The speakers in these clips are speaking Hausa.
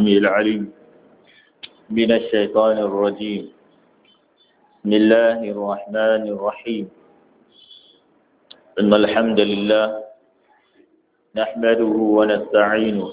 السميع العليم من الشيطان الرجيم بسم الله الرحمن الرحيم إن الحمد لله نحمده ونستعينه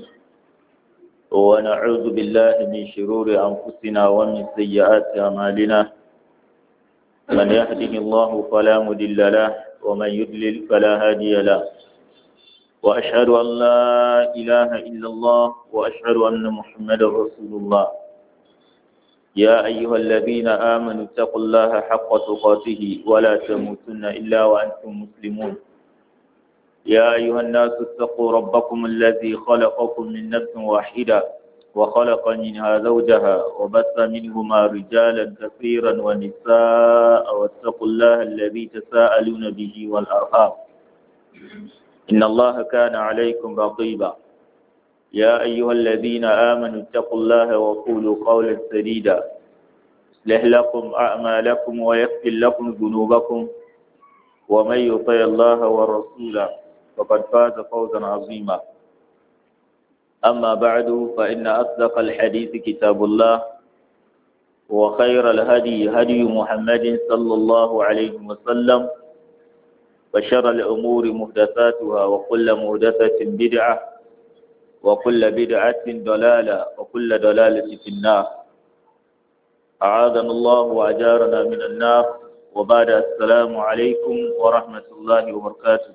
ونعوذ بالله من شرور أنفسنا ومن سيئات أعمالنا من يهده الله فلا مضل له ومن يضلل فلا هادي له وأشهد أن لا إله إلا الله وأشهد أن محمدا رسول الله يا أيها الذين آمنوا اتقوا الله حق تقاته ولا تموتن إلا وأنتم مسلمون يا أيها الناس اتقوا ربكم الذي خلقكم من نفس واحدة وخلق منها زوجها وبث منهما رجالا كثيرا ونساء واتقوا الله الذي تساءلون به والأرحام إن الله كان عليكم رقيبا يا أيها الذين آمنوا اتقوا الله وقولوا قولا سديدا يصلح لكم أعمالكم ويغفر لكم ذنوبكم ومن يطع الله ورسوله فقد فاز فوزا عظيما أما بعد فإن أصدق الحديث كتاب الله وخير الهدي هدي محمد صلى الله عليه وسلم وشر الأمور محدثاتها وكل محدثة بدعة وكل بدعة ضلالة وكل ضلالة في النار أعاذنا الله وأجارنا من النار وبعد السلام عليكم ورحمة الله وبركاته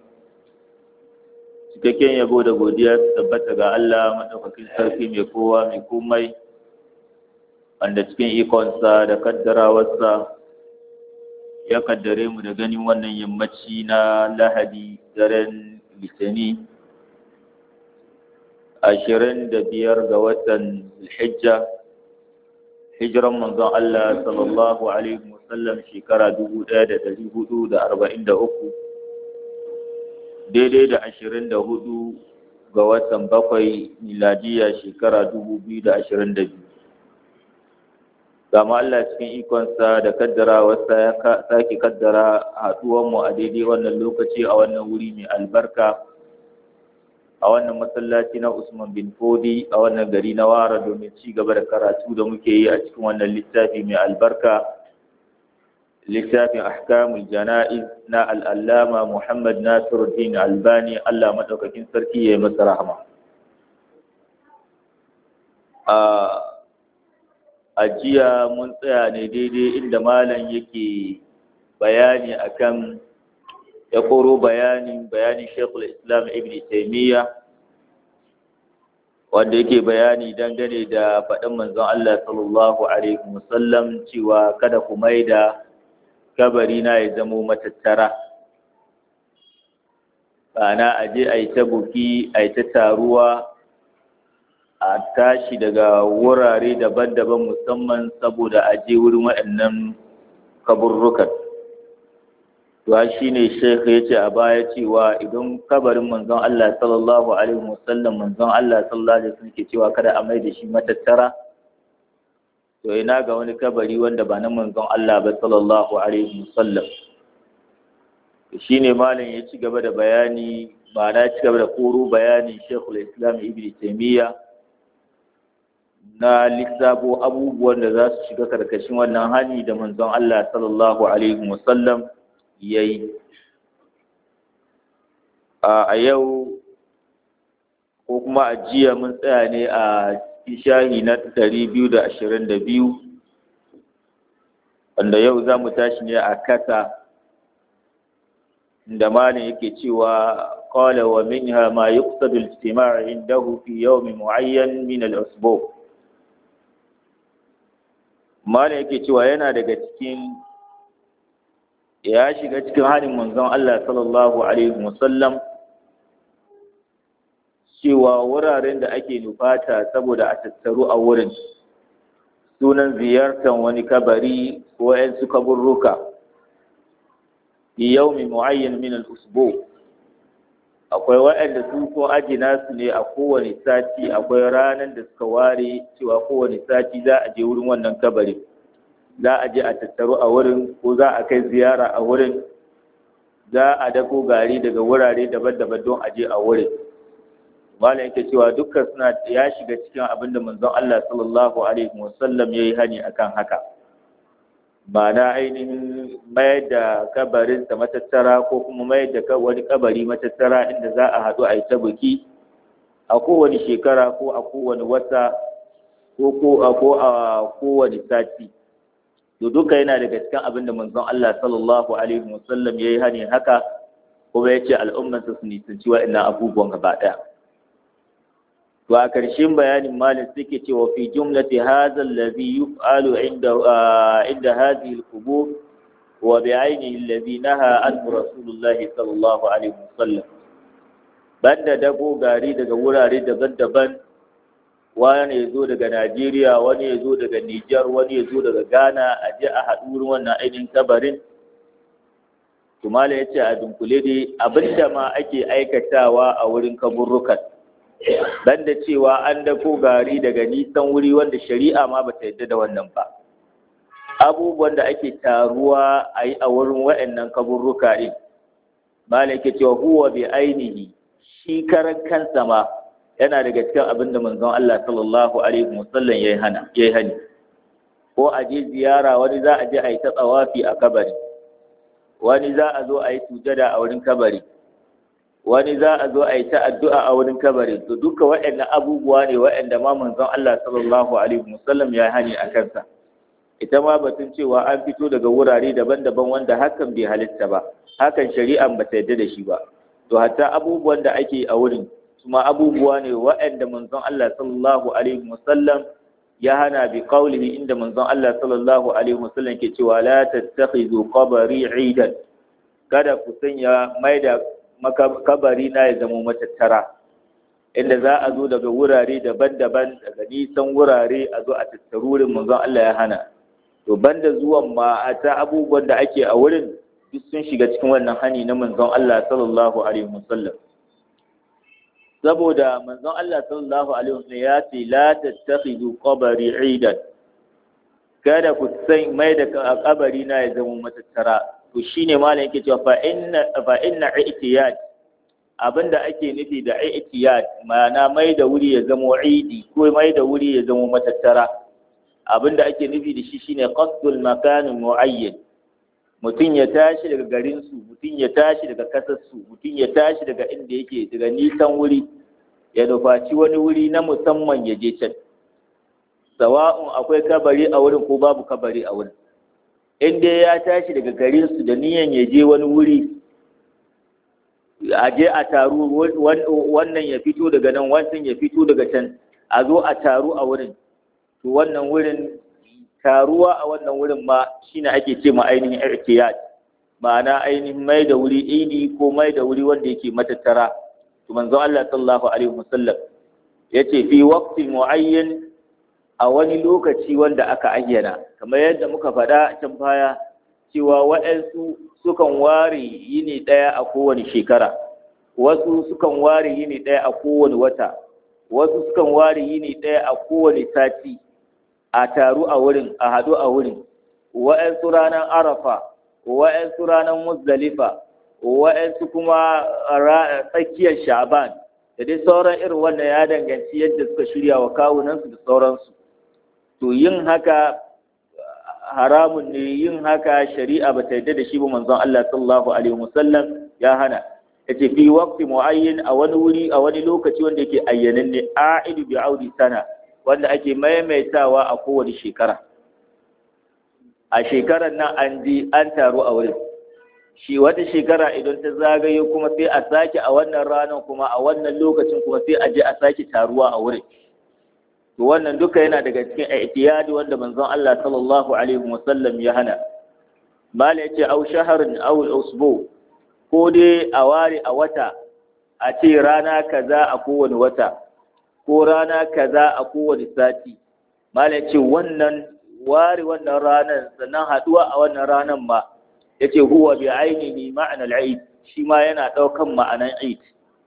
cikakken yabo da godiya su tabbata ga Allah maɗaukakin sarki mai kowa mai komai wanda cikin ikonsa da kaddarawarsa ya kaddare mu da ganin wannan yammaci na lahadi daren litani ashirin da biyar ga watan hijja hijiran manzon Allah sallallahu alaihi wasallam shekara dubu ɗaya da ɗari hudu da arba'in da uku daidai da ashirin da hudu ga watan bakwai miladiya shekara dubu biyu da ashirin da biyu gama Allah cikin ikonsa da kaddara wasa ya sake kaddara haɗuwanmu a daidai wannan lokaci a wannan wuri mai albarka a wannan masallaci na Usman bin Fodi a wannan gari na Wara domin ci gaba da karatu da muke yi a cikin wannan littafi mai albarka littafin ahkamul jana'iz na al'allama Muhammad Nasiruddin Albani Allah maɗaukakin sarki ya yi masa rahama. A jiya mun tsaya ne daidai inda malam yake bayani akan ya koro bayanin bayanin Sheikhul Islam Ibn Taymiyyah wanda yake bayani dangane da faɗin manzon Allah sallallahu alaihi wasallam cewa kada ku maida kabari na ya zamo matattara ana aje a yi ta buki a yi ta taruwa a tashi daga wurare daban-daban musamman saboda aje wurin waɗannan kaburrukan to shi ne shekha ya ce a baya cewa idan kabarin manzon Allah sallallahu alaihi wasallam manzon Allah sallallahu alaihi wasallam ke cewa kada a mai da shi matattara to ina ga wani kabari wanda ba na manzon Allah ba sallallahu alaihi wasallam shine malam ya ci gaba da bayani ba na ci gaba da koro bayani Sheikhul Islam Ibn Taymiyyah na lissafo abubuwan da za su shiga karkashin wannan hani da manzon Allah sallallahu alaihi wasallam yayi a yau ko kuma a jiya mun tsaya ne a shahi na ɗari biyu da ashirin da biyu wanda yau za mu tashi ne a kasa da malin yake cewa qala wa minha ma yuqsadu al-ijtima' indahu fi yawm mu'ayyan min al-usbu malin yake cewa yana daga cikin ya shiga cikin hanin manzon Allah sallallahu alaihi wasallam cewa wuraren da ake nufata saboda a tattaru a wurin sunan ziyartar wani kabari ko ‘yan su kaburruka fi yaumi mu'ayyan min al-usbu akwai waɗanda su ko ajina su ne a kowane sati akwai ranar da suka ware cewa kowane sati za a je wurin wannan kabari za a je a tattaru a wurin ko za a kai ziyara a wurin za a dako gari daga wurare daban-daban don a je a wurin malam yake cewa dukkan suna ya shiga cikin abin da manzon Allah sallallahu alaihi wasallam yayi hani akan haka ba na ainihin mayar da kabarin sa matattara ko kuma mayar da wani kabari matattara inda za a haɗu a yi ta buki a kowane shekara ko a kowane wata ko ko a ko a kowane sati to duka yana daga cikin abin da manzon Allah sallallahu alaihi wasallam yayi hani haka kuma yace al'ummarsa su nisanci wa'annan abubuwan gaba ɗaya to a ƙarshen bayanin malik suke cewa fi jumlati hadha alladhi yuf'alu inda inda hadhihi al-qubur wa bi'aynihi alladhi naha anhu rasulullahi sallallahu alaihi wasallam banda dago gari daga wurare daban-daban wani ya zo daga Najeriya wani ya zo daga Nijar wani ya zo daga Ghana a je a haɗu wurin wannan ainihin kabarin Tumala ya ce a dunkule dai abinda ma ake aikatawa a wurin kaburrukan banda cewa an dako gari daga nisan wuri wanda shari'a ma bata yadda da wannan ba abubuwan da ake taruwa a yi a wurin wa'annan kaburruka ɗin mala yake cewa huwa bi ainihi shi karan kansa ma yana daga cikin abin da manzon Allah sallallahu alaihi wasallam yayi hana yayi hani ko a je ziyara wani za a je a yi ta tsawafi a kabari wani za a zo a yi sujada a wurin kabari wani za a zo a yi ta addu'a a wurin kabari to duka waɗannan abubuwa ne waɗanda ma manzon Allah sallallahu alaihi wasallam ya hani a kansa ita ma batun cewa an fito daga wurare daban-daban wanda hakan bai halitta ba hakan shari'an ba ta yadda da shi ba to hatta abubuwan da ake a wurin kuma abubuwa ne waɗanda manzon Allah sallallahu alaihi wasallam ya hana bi qaulihi inda manzon Allah sallallahu alaihi wasallam ke cewa la tattakhidhu qabri 'idan kada ku sanya maida kabari na ya zama matattara inda za a zo daga wurare daban-daban daga nisan wurare a zo a tattarurin manzon Allah ya hana to banda zuwan ma a ta abubuwan da ake a wurin duk sun shiga cikin wannan hani na manzon Allah sallallahu alaihi wasallam saboda manzon Allah sallallahu alaihi wasallam ya ce la tattakhidhu qabri 'idan kada ku san mai da kabari na ya zama matattara to shine malam yake cewa fa inna fa inna i'tiyad abinda ake nufi da i'tiyad ma'ana mai da wuri ya zama idi ko mai da wuri ya zama matattara abinda ake nufi da shi shine qasdul makan muayyan mutum ya tashi daga garin su mutum ya tashi daga kasar su mutum ya tashi daga inda yake daga nisan wuri ya nufaci wani wuri na musamman ya je can sawa'un akwai kabari a wurin ko babu kabari a wurin in dai ya tashi daga garin su da niyan ya je wani wuri a je a taru wannan ya fito daga nan wancan ya fito daga can a zo a taru a wurin to wannan wurin taruwa a wannan wurin ma shine ake ce ma ainihin irtiyat ma'ana ainihin mai da wuri idi ko mai da wuri wanda yake matattara to manzon Allah sallallahu alaihi wasallam yace fi waqtin muayyan a wani lokaci wanda aka ayyana kamar yadda muka faɗa can baya cewa waɗansu sukan ware yini ɗaya a kowane shekara wasu sukan ware yini ɗaya a kowane wata wasu sukan ware yini ɗaya a kowane sati a taru a wurin a haɗu a wurin wa'yansu ranar arafa wa'yansu ranar muzdalifa wa'yansu kuma tsakiyar sha'ban da dai sauran irin wannan ya danganci yadda suka shirya wa kawunansu da sauransu to yin haka haramun ne yin haka shari'a ba ta yadda da shi ba manzon Allah sallallahu alaihi wasallam ya hana yace fi waqti muayyin a wani wuri a wani lokaci wanda yake ayyanan ne a'idu bi audi sana wanda ake maimaitawa a kowace shekara a shekarar nan an ji an taru a wurin shi wata shekara idan ta zagayo kuma sai a sake a wannan ranar kuma a wannan lokacin kuma sai a je a sake taruwa a wurin to wannan duka yana daga cikin i'tiyadi wanda manzon Allah sallallahu alaihi wasallam ya hana mala yace au shaharin au usbu ko dai a ware a wata a ce rana kaza a kowane wata ko rana kaza a kowane sati mala yace wannan ware wannan ranar sannan haduwa a wannan ranar ma yace huwa bi ainihi ma'ana al-eid shi ma yana daukan ma'anan eid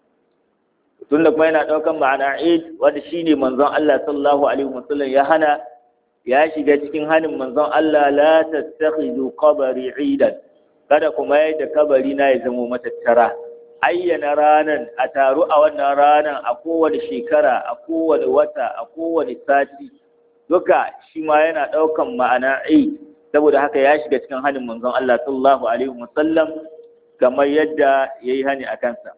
tunda kuma yana daukan ma'ana eid wanda shine manzon Allah sallallahu alaihi wasallam ya hana ya shiga cikin hanin manzon Allah la tattakhidhu qabri eidan kada kuma yadda kabari na ya zama matattara ayyana ranan a taru a wannan ranan a kowane shekara a kowane wata a kowane sati duka shi ma yana ɗaukan ma'ana eid saboda haka ya shiga cikin hanin manzon Allah sallallahu alaihi wasallam kamar yadda yayi hani a kansa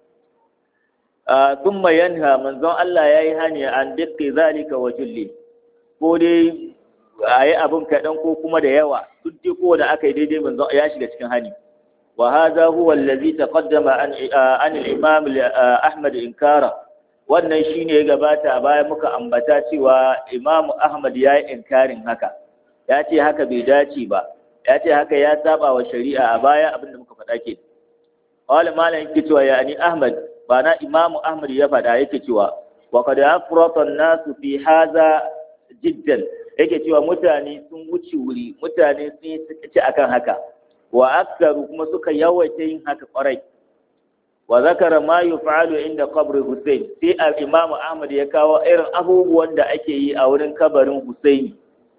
thumma yanha manzon Allah yayi hani an dukki zalika wa julli ko dai ayi abin kaɗan ko kuma da yawa duk dai ko da aka yi daidai manzon ya shiga cikin hani wa hadha huwa allazi taqaddama an an al-imam Ahmad inkara wannan shine ya gabata a baya muka ambata cewa Imam Ahmad ya yi inkarin haka ya ce haka bai dace ba ya ce haka ya saba wa shari'a a baya abinda muka faɗa ke wala malam yake cewa ya ni Ahmad ba na Imam Ahmad ya faɗa yake cewa wa qad afrata an-nasu fi hadha jiddan yake cewa mutane sun wuce wuri mutane sun yi ci akan haka wa aksaru kuma suka yawaita yin haka kwarai wa zakara ma yuf'alu inda qabri Hussein sai al-Imam Ahmad ya kawo irin abubuwan da ake yi a wurin kabarin Hussein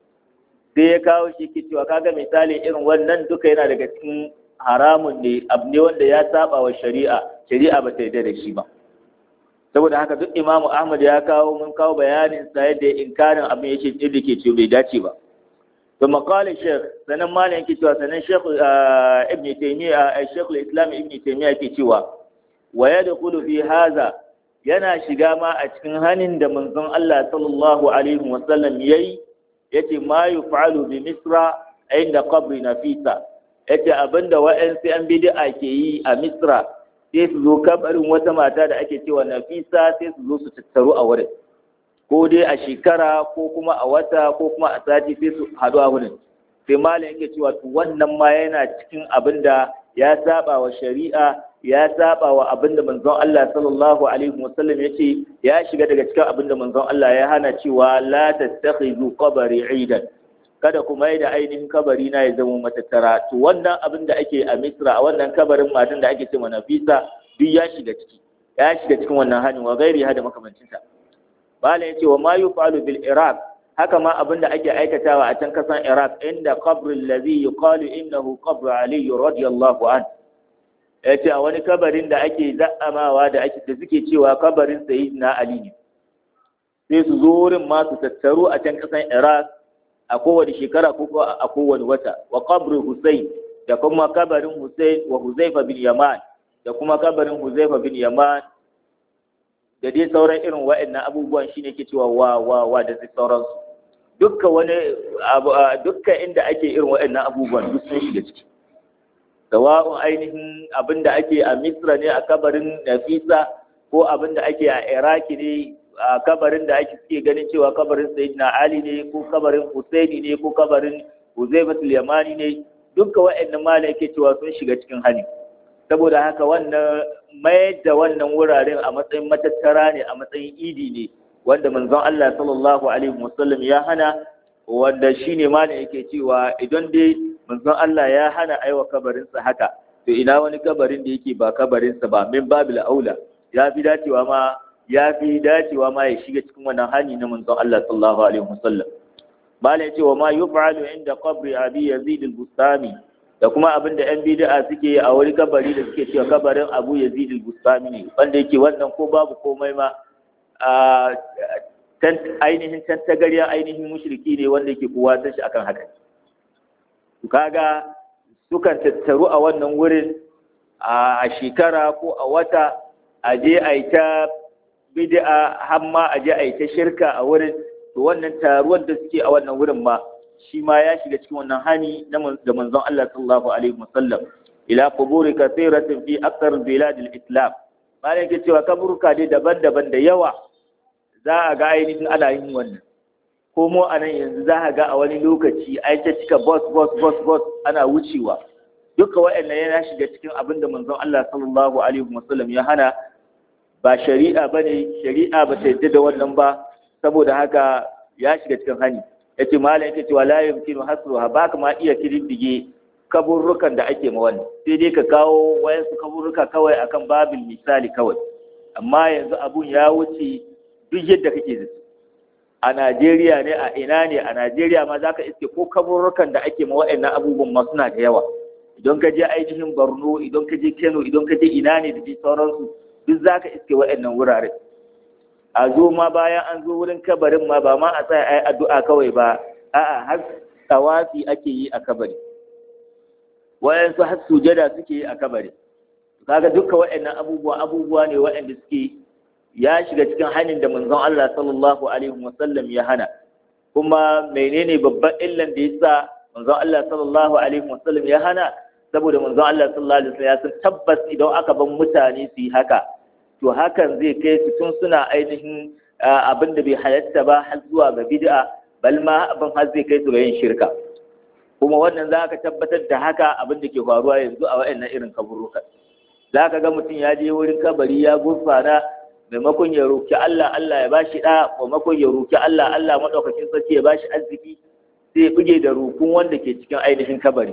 sai ya kawo shi ke cewa kaga misali irin wannan duka yana daga cikin haramun ne abu ne wanda ya saba wa shari'a shari'a ba ta yarda da shi ba saboda haka duk Imam Ahmad ya kawo mun kawo bayanin sa yadda inkarin abin yake da ke ce bai dace ba ثم قال الشيخ سنن مالين yake cewa sanan Sheikh Ibn Taymiyyah Sheikh al-Islam Ibn Taymiyyah yake cewa wa yadkhulu fi hadha yana shiga ma a cikin hanin da manzon Allah sallallahu alaihi wa sallam yayi yace ma yuf'alu bi Misra inda qabri Nafisa yace abinda wa'ansu an bid'a ke yi a Misra sai su zo kabarin wata mata da ake cewa Nafisa sai su zo su tattaru a wurin ko dai a shekara ko kuma a wata ko kuma a sati sai su haɗu a wurin sai malam yake cewa to wannan ma yana cikin abin da ya saba wa shari'a ya saba wa abin da manzon Allah sallallahu alaihi wasallam yace ya shiga daga cikin abin da manzon Allah ya hana cewa la tattakhizu qabri idan kada ku mai da ainihin kabari na ya zama matattara to wannan abin da ake a Misra a wannan kabarin matan da ake cewa Nafisa duk ya shiga ciki ya shiga cikin wannan hanin wa gairi hada makamancinta Malam ya ce wa ma yufalu bil Iraq haka ma abin da ake aikatawa a can kasan Iraq inda qabrul ladhi yuqalu innahu qabru Ali radiyallahu an ya ce a wani kabarin da ake za'amawa da ake da suke cewa kabarin sayyidina Ali ne sai su zo wurin ma su tattaru a can kasan Iraq a kowane shekara ko a kowane wata wa qabru Hussein da kuma kabarin Hussein wa Huzaifa bin Yaman da kuma kabarin Huzaifa bin Yaman da dai sauran irin wa'annan abubuwan shine ke cewa wa wa wa da dai sauransu dukkan wani dukkan inda ake irin wa'annan abubuwan duk sun shiga ciki sawa'un ainihin abin da ake a Misra ne a kabarin Nafisa ko abin da ake a Iraki ne a kabarin da ake suke ganin cewa kabarin Sayyidina Ali ne ko kabarin Husaini ne ko kabarin Huzaifatul Yamani ne dukkan wa'annan malai yake cewa sun shiga cikin hali saboda haka wannan mayar da wannan wuraren a matsayin matattara ne a matsayin idi ne wanda manzon Allah sallallahu alaihi wasallam ya hana wanda shine ma ne yake cewa idan dai manzon Allah ya hana aiwa kabarinsa haka to ina wani kabarin da yake ba kabarinsa ba min babil aula ya fi dacewa ma ya fi dacewa ma ya shiga cikin wannan hani na manzon Allah sallallahu alaihi wasallam malai cewa ma yuf'alu inda qabri abi yazid al-bustami da kuma abin da ‘yan bid'a suke a wani kabari da suke cewa kabarin abu ya zidil bustami ne wanda yake wannan ko babu komai ma a ainihin tantagarya ainihin mushriki ne wanda yake kowa san shi akan haka kaga sukan tattaru a wannan wurin a shekara ko a wata a je a yi ta bid'a har ma a je a yi ta shirka a wurin to wannan taruwar da suke a wannan wurin ma shi ma ya shiga cikin wannan hani da manzon Allah sallallahu alaihi wasallam ila quburi kathiratin fi akthar bilad al-islam bare yake cewa kaburka dai daban-daban da yawa za a ga ainihin ana yin wannan ko mu a nan yanzu za a ga a wani lokaci ai ta cika bus bus bus bus ana wucewa duka waɗannan yana shiga cikin abin da manzon Allah sallallahu alaihi wasallam ya hana ba shari'a bane shari'a ba ta yadda da wannan ba saboda haka ya shiga cikin hani yace malam yake cewa la yumkinu hasruha ba ka ma iya kididdige kaburrukan da ake ma wannan sai dai ka kawo wayansu kaburruka kawai akan babin misali kawai amma yanzu abun ya wuce duk yadda kake zai a Najeriya ne a ina ne a Najeriya ma zaka iske ko kaburrukan da ake ma waɗannan abubuwan ma suna da yawa idan ka je ainihin Borno idan ka je Kano idan ka je ina ne da ji sauransu duk zaka iske waɗannan wurare a zo ma bayan an zo wurin kabarin ma ba ma a tsaya ai addu'a kawai ba a'a har tawafi ake yi a kabari wayansu har sujada suke yi a kabari kaga duka waɗannan abubuwa abubuwa ne waɗanda suke ya shiga cikin hannun da manzon Allah sallallahu alaihi wasallam ya hana kuma menene babban illan da yasa manzon Allah sallallahu alaihi wasallam ya hana saboda manzon Allah sallallahu alaihi wasallam ya san tabbas idan aka ban mutane su yi haka to hakan zai kai su tun suna ainihin abin da bai halatta ba har zuwa ga bid'a bal ma abin har zai kai su ga yin shirka kuma wannan za ka tabbatar da haka abin da ke faruwa yanzu a waɗannan irin kaburukan za ka ga mutum ya je wurin kabari ya gurfana maimakon ya roki Allah Allah ya bashi ɗa maimakon ya roki Allah Allah maɗaukakin sarki ya bashi arziki sai ya buge da rukun wanda ke cikin ainihin kabari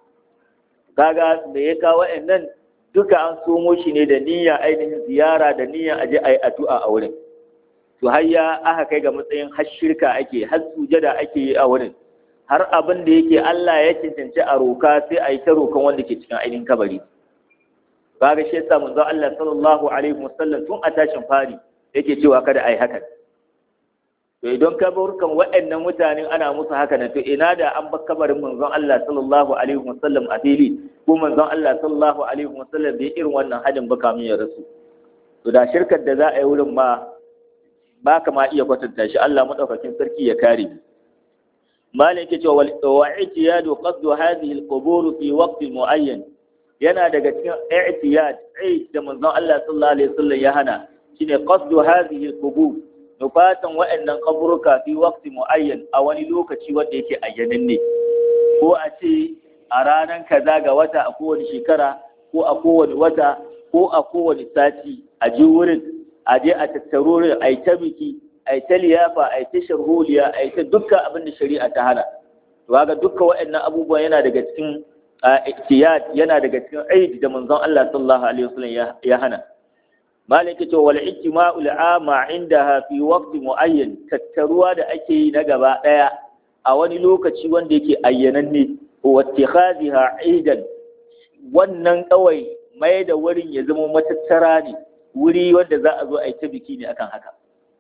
kaga me ya kawo waɗannan duka an somo shi ne da niyyar ainihin ziyara da niyyar aje a yi addu'a a wurin to har ya aka kai ga matsayin har shirka ake har sujada ake yi a wurin har abin da yake Allah ya cancanci a roka sai a yi ta rokan wanda ke cikin ainihin kabari kaga shi yasa manzo Allah sallallahu alaihi wasallam tun a tashin fari yake cewa kada ai haka to idan kaburkan waɗannan mutanen ana musu haka na to ina da an bar kabarin manzon Allah sallallahu alaihi wasallam a fili ko manzon Allah sallallahu alaihi wasallam bai irin wannan hadin ba kamin ya rasu to da shirkar da za a yi wurin ma ba ka ma iya kwatanta shi Allah madaukakin sarki ya kare mu malik yake cewa wa i'tiyadu qasdu hadhihi al-qubur fi waqt muayyan yana daga cikin i'tiyad ai da manzon Allah sallallahu alaihi wasallam ya hana shine qasdu hadhihi al-qubur nufatan wa'annan kaburuka fi waqti muayyan a wani lokaci wanda yake ayyanan ne ko a ce a ranar kaza ga wata a kowane shekara ko a kowane wata ko a kowane sati a ji wurin a je a tattaro wurin a yi ta biki a yi ta liyafa a yi ta sharholiya a yi ta dukkan abin da shari'a ta hana to ga dukkan waɗannan abubuwa yana daga cikin ihtiyat yana daga cikin aidi da manzon Allah sallallahu alaihi wasallam ya hana malik ce wal ijtima'ul ama indaha fi waqti muayyan tattaruwa da ake yi na gaba daya a wani lokaci wanda yake ayyananne wa ittikhadhiha aidan wannan kawai mai da wurin ya zama matattara ne wuri wanda za a zo a yi ta biki ne akan haka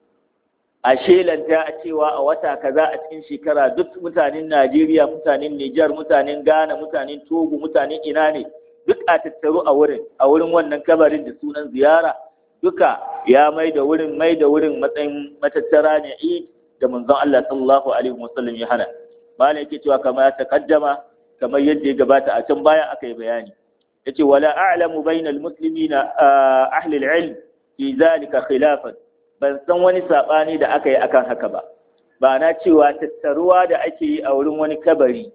a shelanta a cewa a wata kaza a cikin shekara duk mutanen Najeriya mutanen Nijar mutanen Ghana mutanen Togo mutanen ina ne duk a tattaru a wurin a wurin wannan kabarin da sunan ziyara duka ya mai da wurin mai da wurin matsayin matattara ne Eid da manzon Allah sallallahu alaihi wasallam ya hana malai yake cewa kamar ya takaddama kamar yadda ya gabata a can baya aka yi bayani yace wala a'lamu bainal muslimina ahli al-ilm fi zalika khilafan ban san wani sabani da aka yi akan haka ba ba na cewa tattaruwa da ake yi a wurin wani kabari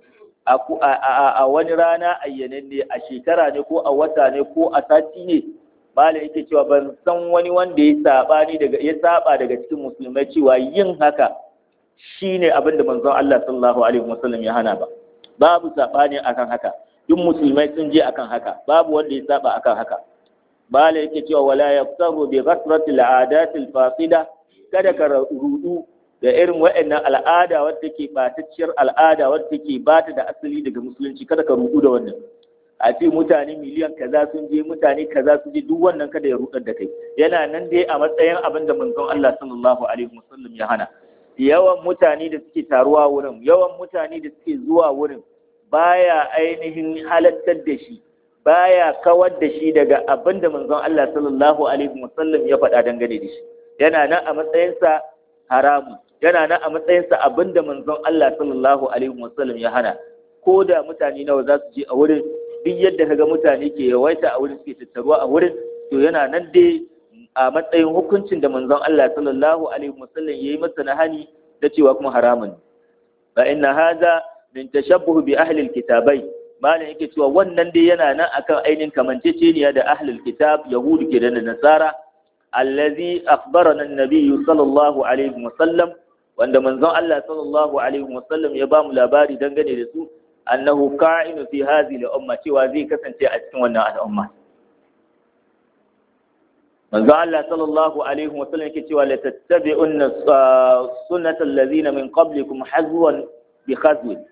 a wani rana ayyananne a shekara ne ko a wata ne ko a sati ne malam yake cewa ban san wani wanda ya sabani daga ya saba daga cikin musulmai cewa yin haka shine abin da manzon Allah sallallahu alaihi wasallam ya hana ba babu sabani akan haka duk musulmai sun je akan haka babu wanda ya saba akan haka bala yake cewa wala yaftaru bi ghasrati al'adat al-fasida kada ka rudu da irin waɗannan al'ada wadda take batacciyar al'ada wadda take bata da asali daga musulunci kada ka rudu da wannan a ce mutane miliyan kaza sun je mutane kaza sun je duk wannan kada ya rudar da kai yana nan dai a matsayin abin da manzon Allah sallallahu alaihi wasallam ya hana yawan mutane da suke taruwa wurin yawan mutane da suke zuwa wurin baya ainihin halattar da shi baya kawar da shi daga abin da manzon Allah sallallahu alaihi wasallam ya faɗa dangane da shi yana nan a matsayinsa haramu yana nan a matsayinsa abin da manzon Allah sallallahu alaihi wasallam ya hana ko da mutane nawa za su je a wurin duk yadda kaga mutane ke yawaita a wurin suke tattaruwa a wurin to yana nan dai a matsayin hukuncin da manzon Allah sallallahu alaihi wasallam yayi masa na hani da cewa kuma haramun fa inna hadha min tashabbuh bi ahli alkitabai malam yake cewa wannan dai yana nan akan ainihin kamanceceniya da ahlul kitab yahudu ke da nasara allazi akhbarana an-nabiy sallallahu alaihi wasallam wanda manzon Allah sallallahu alaihi wasallam ya ba mu labari dangane da su annahu ka'inu fi hadhihi al-umma cewa zai kasance a cikin wannan al'umma manzo Allah sallallahu alaihi wasallam yake cewa la tattabi'unna sunnata allazina min qablikum hazwan bi khazwin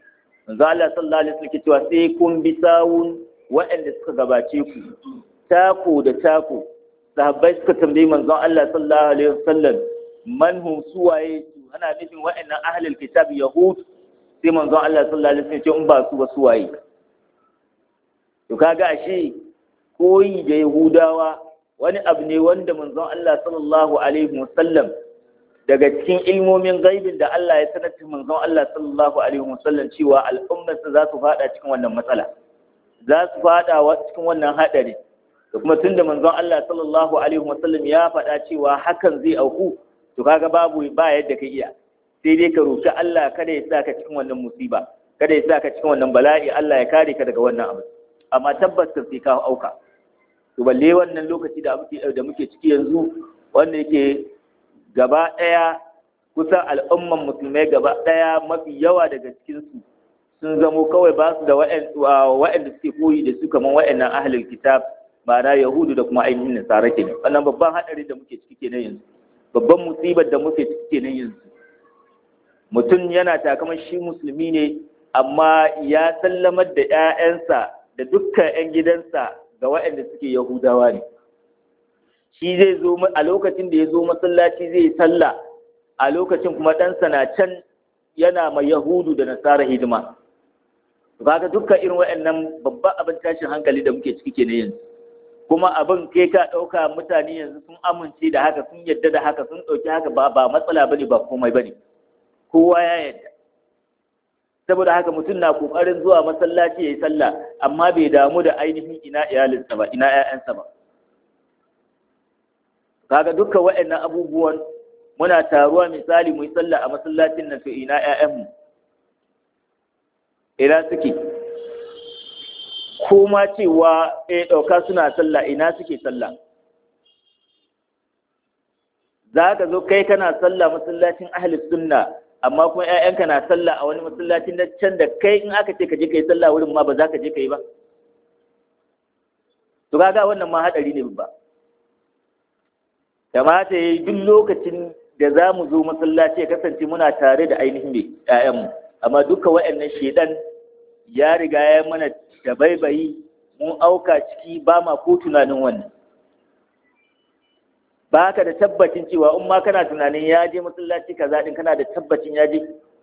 manzo Allah sallallahu alaihi wasallam ke cewa sai kun bi sawun waɗanda suka gabace ku tako da tako sahabbai suka tambayi manzon Allah sallallahu alaihi wasallam man hum suwaye su ana nufin waɗannan ahlul kitab yahud sai manzon Allah sallallahu alaihi wasallam ce in ba su ba suwaye to kaga ashe koyi da yahudawa wani abu ne wanda manzon Allah sallallahu alaihi wasallam daga cikin ilmomin gaibin da Allah ya sanar da manzon Allah sallallahu alaihi wasallam cewa al'ummarsa za su fada cikin wannan matsala za su fada cikin wannan hadari da kuma tunda manzon Allah sallallahu alaihi wasallam ya faɗa cewa hakan zai auku to kaga babu ba yadda ka iya sai dai ka roki Allah kada ya sa ka cikin wannan musiba kada ya sa ka cikin wannan bala'i Allah ya kare ka daga wannan abu amma tabbas ka sai ka auka to balle wannan lokaci da muke da muke ciki yanzu wanda yake gaba ɗaya kusan al'umman musulmai gaba ɗaya mafi yawa daga cikinsu sun zamo kawai ba su da wa'anda suke koyi da su kamar wa'annan ahlul kitab ma'ana yahudu da kuma ainihin nasara kenan wannan babban haɗari da muke ciki kenan yanzu babban musibar da muke ciki kenan yanzu mutum yana takaman shi musulmi ne amma ya sallamar da 'ya'yansa da dukkan 'yan gidansa ga waɗanda suke yahudawa ne shi zai zo a lokacin da ya zo masallaci zai sallah a lokacin kuma ɗansa na can yana mai yahudu da nasara hidima kaga dukkan irin waɗannan babban abin tashin hankali da muke ciki kenan yanzu kuma abin kai ka ɗauka mutane yanzu sun amince da haka sun yadda da haka sun ɗauki haka ba ba matsala bane ba komai bane kowa ya yadda saboda haka mutum na kokarin zuwa masallaci ya yi sallah amma bai damu da ainihin ina iyalinsa ba ina 'ya'yansa ba kaga dukkan waɗannan abubuwan muna taruwa misali mu yi sallah a masallacin nan to ina ƴaƴanmu ina suke ko ma cewa eh ɗauka suna sallah ina suke sallah za ka zo kai kana sallah masallacin ahli sunna amma kuma ƴaƴanka na sallah a wani masallacin na can da kai in aka ce ka je ka yi sallah wurin ma ba za ka je ka yi ba to kaga wannan ma hadari ne babba kamata ya yi duk lokacin da za mu zo masallaci ya kasance muna tare da ainihin mai ‘ya'yanmu amma duka waɗannan shaidan ya riga ya mana da baibayi mun auka ciki ba ma ko tunanin wannan ba ka da tabbacin cewa in ma kana tunanin ya je masallaci ka zaɗin kana da tabbacin ya je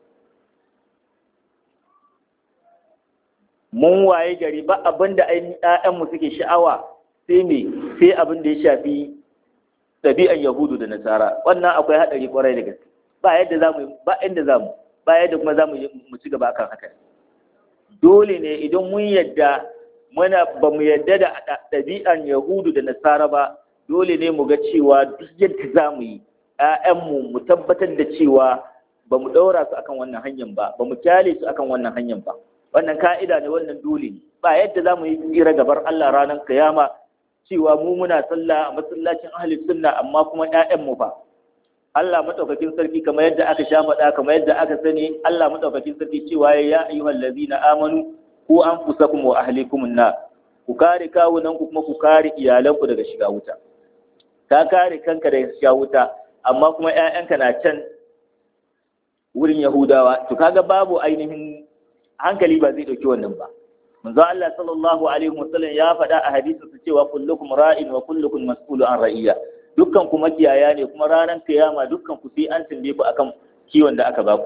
mun waye gari ba abin da ‘ya'yanmu suke sha'awa sai me sai abin da ya shafi ɗabi'an yahudu da nasara wannan akwai haɗari kwarai da gaske ba yadda za mu ba inda za mu ba yadda kuma za mu mu ci gaba akan haka dole ne idan mun yadda muna ba mu yadda da ɗabi'an yahudu da nasara ba dole ne mu ga cewa duk yadda za mu yi ‘ya'yanmu mu tabbatar da cewa ba mu ɗaura su akan wannan hanyar ba ba mu kyale su akan wannan hanyar ba wannan ka'ida ne wannan dole ne ba yadda za mu yi tsira gabar Allah ranar kiyama cewa mu muna sallah a masallacin ahli sunna amma kuma ƴaƴan mu fa Allah madaukakin sarki kamar yadda aka sha faɗa kamar yadda aka sani Allah madaukakin sarki cewa ya ayyuhal ladzina amanu ku anfusakum wa ahlikum na ku kare kawunan ku kuma ku kare iyalan ku daga shiga wuta ka kare kanka daga shiga wuta amma kuma ƴaƴanka na can wurin Yahudawa to kaga babu ainihin hankali ba zai dauki wannan ba manzo Allah sallallahu alaihi wasallam ya faɗa a hadisin su cewa kullukum ra'in wa kullukum mas'ulu an ra'iyya dukkan ku makiyaya ne kuma ranar kiyama dukkan ku sai an tambaye ku akan kiwon da aka baku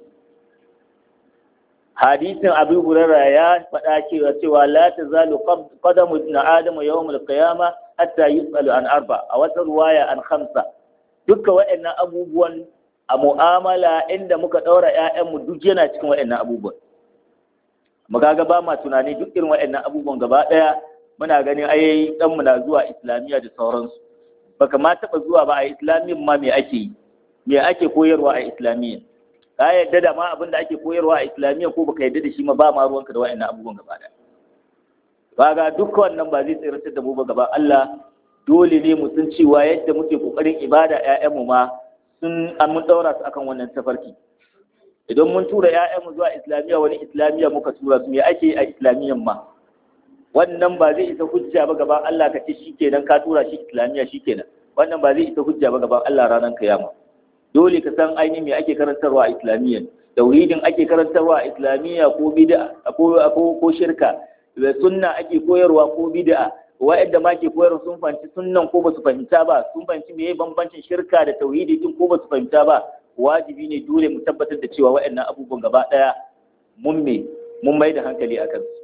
hadisin Abu Hurairah ya faɗa cewa cewa la tazalu qadamu ibn adam yawm al-qiyama hatta yus'alu an arba a wata ruwaya an khamsa dukkan waɗannan abubuwan a mu'amala inda muka ɗaura 'ya'yanmu duk yana cikin waɗannan abubuwan mu kaga ba ma tunani duk irin waɗannan abubuwan gaba ɗaya muna ganin ai ɗanmu na zuwa islamiyya da sauransu baka ma taɓa zuwa ba a islamiyyan ma me ake yi me ake koyarwa a islamiyya ka yadda da ma abin da ake koyarwa a islamiyya ko baka yadda da shi ma ba ma ruwanka da waɗannan abubuwan gaba ɗaya kaga duk wannan ba zai tsiratar da mu ba gaba Allah dole ne mu san cewa yadda muke kokarin ibada ƴaƴanmu ma sun an mun daura su akan wannan tafarki idan mun tura ‘ya'yanmu zuwa islamiyya wani islamiyya muka tura su me ake a islamiyyan ma wannan ba zai isa hujja ba gaban Allah ka ce shi kenan ka tura shi islamiyya shi kenan wannan ba zai isa hujja ba gaban Allah ranar kiyama dole ka san ainihin me ake karantarwa a islamiyyan tauhidin ake karantarwa a islamiyya ko bid'a ko ko shirka da sunna ake koyarwa ko bid'a wa'anda ma ke koyarwa sun fahimci sunnan ko ba su fahimta ba sun fahimci meye bambancin shirka da tauhidi din ko ba su fahimta ba wajibi ne dole mu tabbatar da cewa wa'annan abubuwan gaba daya mun me mun mai da hankali a kansu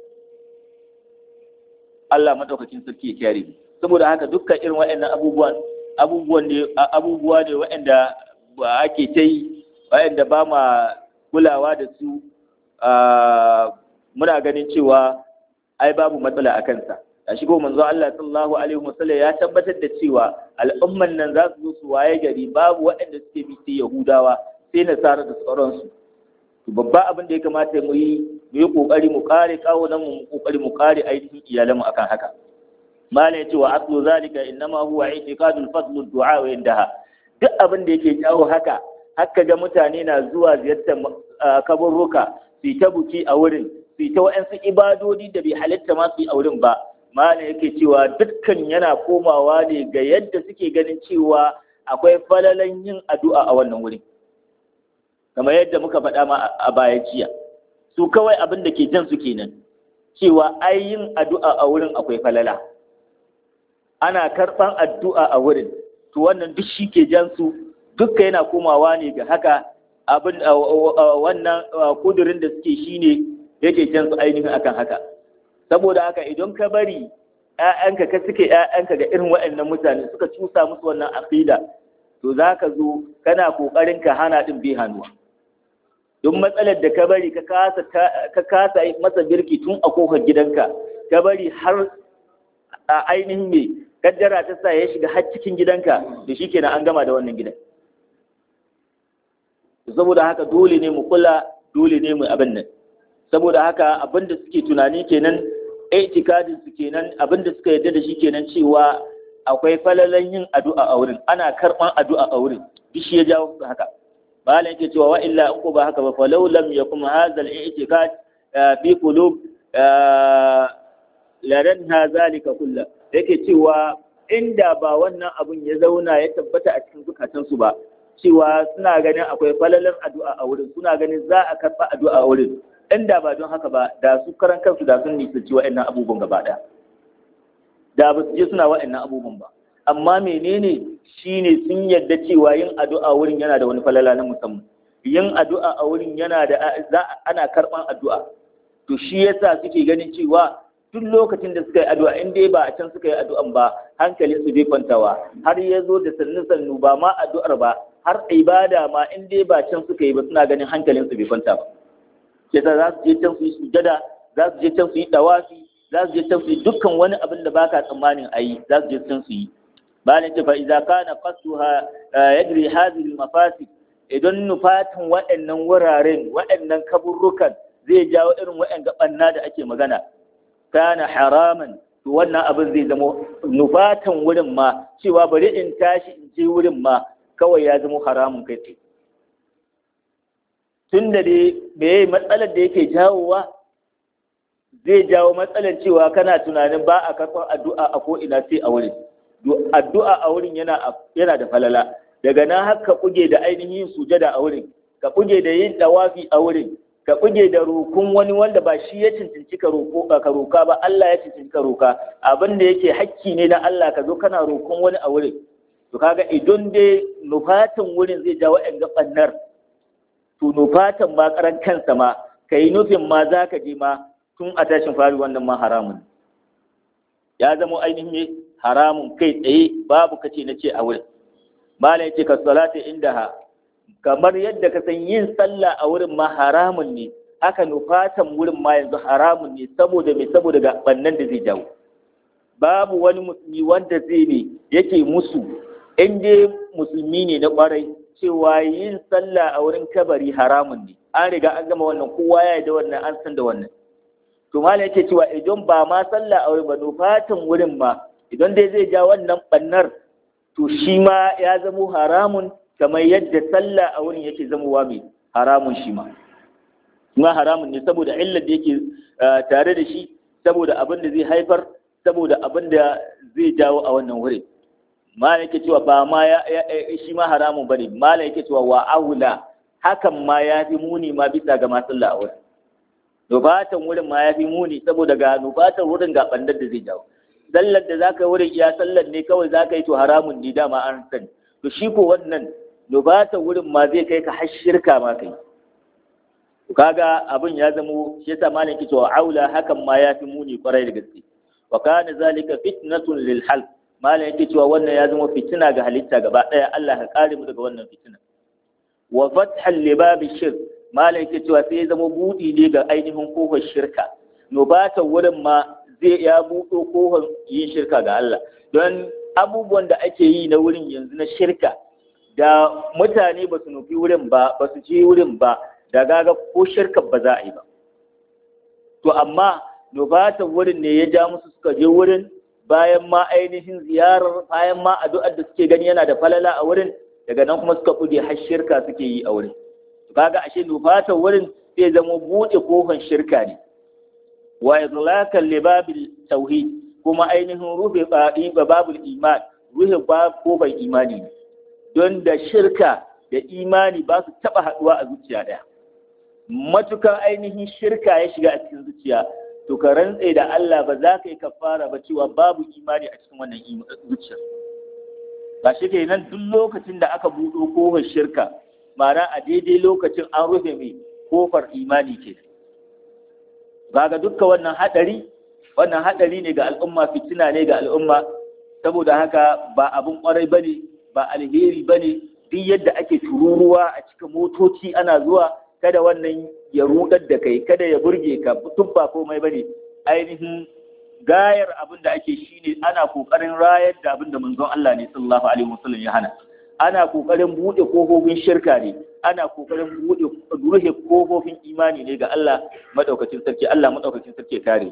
Allah madaukakin sarki ya kyare mu saboda haka dukkan irin wa'annan abubuwan abubuwan ne abubuwa ne wa'anda ake ta yi wa'anda ba ma kulawa da su muna ganin cewa ai babu matsala a kansa a shigo manzo Allah sallallahu alaihi wasallam ya tabbatar da cewa al'umman nan za su zo su waye gari babu waɗanda suke bi sai Yahudawa sai Nasara da sauransu to babba abin da ya kamata mu yi mu yi kokari mu kare kawo nan mu kokari mu kare ainihin iyalan mu akan haka malam ya ce wa aslu zalika innama huwa i'tiqadul fadl du'a wa indaha duk abin da yake jawo haka haka ga mutane na zuwa ziyartar kaburruka su ta buki a wurin su ta wa'ansu ibadodi da bai halitta ma su yi a wurin ba malam yake cewa dukkan yana komawa ne ga yadda suke ganin cewa akwai falalan yin addu'a a wannan wurin kamar yadda muka faɗa ma a baya jiya su kawai abin da ke jan su kenan cewa ai yin addu'a a wurin akwai falala ana karɓan addu'a a wurin to wannan duk shi ke jan su dukka yana komawa ne ga haka abin wannan kudurin da suke shine yake jan su ainihin akan haka saboda haka idan ka bari ‘ya'yanka ka suke ‘ya'yanka ga irin waɗannan mutane suka cusa musu wannan aqida to za ka zo kana ƙoƙarin ka hana ɗin bai hannuwa don matsalar da ka bari ka kasa masa birki tun a kofar gidanka ka bari har a ainihin mai kaddara ta sa ya shiga har cikin gidanka da shi kenan an gama da wannan gidan saboda haka dole ne mu kula dole ne mu abin nan saboda haka abin da suke tunani kenan itikadin su kenan abin da suka yarda da shi kenan cewa akwai falalan yin addu'a a wurin ana karban addu'a a wurin shi ya jawo su haka malam yake cewa wa illa in ko ba haka ba fa law lam yakum hadha al-i'tikad fi qulub laranha zalika kullu yake cewa inda ba wannan abun ya zauna ya tabbata a cikin zukatansu ba cewa suna ganin akwai falalan addu'a a wurin suna ganin za a karɓa addu'a a wurin inda ba don haka ba da su karan kansu da sun nisanci wa'annan abubuwan gaba ɗaya da ba su je suna wa'annan abubuwan ba amma menene shine sun yarda cewa yin addu'a wurin yana da wani falala na musamman yin addu'a a wurin yana da za ana karɓan addu'a to shi yasa suke ganin cewa duk lokacin da suka yi addu'a in dai ba a can suka yi addu'an ba hankalin su bai kwantawa har ya zo da sannu sannu ba ma addu'ar ba har ibada ma in dai ba can suka yi ba suna ganin hankalin su bai kwanta ba yasa za su je can su yi sujada za su je can su yi dawafi za su je can su yi dukkan wani abin da baka tsammanin a yi za su je can su yi bayan ce fa idza kana qasduha yadri hadhihi al-mafasid idan nufatin waɗannan wuraren waɗannan kaburrukan zai jawo irin waɗannan banna da ake magana kana haraman to wannan abin zai zama nufatan wurin ma cewa bari in tashi in je wurin ma kawai ya zama haramun kai tsaye tun da dai meye matsalar da yake jawowa zai jawo matsalar cewa kana tunanin ba a karɓar addu'a a ko'ina sai a wurin addu'a a wurin yana da falala daga nan har ka kuge da ainihin sujada a wurin ka kuge da yin dawafi a wurin ka buge da rokun wani wanda ba shi ya cincinci ka roko ka roka ba Allah ya cincinci ka roka abin da yake hakki ne na Allah ka zo kana rokon wani a wurin to kaga idan dai nufatan wurin zai jawo ɗan gabannar to nufatan ma karan kansa ma kai nufin ma za ka je ma tun a tashin fari wannan ma haramun ya zama ainihin haramun kai tsaye babu kace na ce a wurin malam yace ka salati indaha kamar yadda ka san yin sallah a wurin ma haramun ne haka nufatan wurin ma yanzu haramun ne saboda mai saboda ga bannan da zai jawo babu wani musulmi wanda zai ne yake musu in dai musulmi ne na kwarai cewa yin sallah a wurin kabari haramun ne an riga an gama wannan kowa ya da wannan an san da wannan to malam yake cewa idan ba ma sallah a wurin ba nufatan wurin ma idan dai zai ja wannan bannar to shi ma ya zamo haramun kamar yadda sallah a wurin yake zamowa mai haramun shi ma kuma haramun ne saboda illar da yake tare da shi saboda abin da zai haifar saboda abin da zai jawo a wannan wurin malam yake cewa ba ma ya shi ma haramun bane malam yake cewa wa aula hakan ma ya fi muni ma bisa ga masu a wurin nufatan wurin ma ya fi muni saboda ga nufatan wurin ga bandar da zai jawo sallar da zaka wurin iya sallar ne kawai zaka yi to haramun ne dama an sani to shi ko wannan nufatan wurin ma zai kai ka har shirka ma kai kaga abin ya zamo shi yasa malam ke cewa aula hakan ma ya fi muni kwarai da gaske wa kana zalika fitnatun lil halq malam yake cewa wannan ya zama fitina ga halitta gaba daya Allah ka kare mu daga wannan fitina wa fathal libabi shirk malam yake cewa sai ya zama budi ne ga ainihin kofar shirka no ba ta wurin ma zai ya buɗo kofar yin shirka ga Allah don abubuwan da ake yi na wurin yanzu na shirka da mutane ba su nufi wurin ba ba su je wurin ba da gaga ko shirka ba za a yi ba to amma nufatan wurin ne ya ja musu suka je wurin bayan ma ainihin ziyarar bayan ma addu'ar da suke gani yana da falala a wurin daga nan kuma suka kude har shirka suke yi a wurin kaga ashe nufatan wurin zai zama buɗe kofan shirka ne wa idlakan libabil tauhid kuma ainihin rufe babul iman rufe kofan imani ne don da shirka da imani ba su taɓa haɗuwa a zuciya ɗaya matukan ainihin shirka ya shiga a cikin zuciya to ka rantse da Allah ba za ka yi kafara ba cewa babu imani a cikin wannan zuciyar ba shi ke nan duk lokacin da aka buɗo kofar shirka ma'ana a daidai lokacin an rufe mai kofar imani ke ga dukkan wannan haɗari wannan haɗari ne ga al'umma fitina ne ga al'umma saboda haka ba abun ƙwarai ba ne ba alheri ba ne duk yadda ake tururuwa a cikin motoci ana zuwa kada wannan ya rudar da kai kada ya burge ka tun ba komai bane ainihin gayar abin da ake shine ana kokarin rayar da abin da manzon Allah ne sallallahu alaihi wasallam ya hana ana kokarin bude kofofin shirka ne ana kokarin bude ruhe kofofin imani ne ga Allah madaukakin sarki Allah madaukakin sarki kare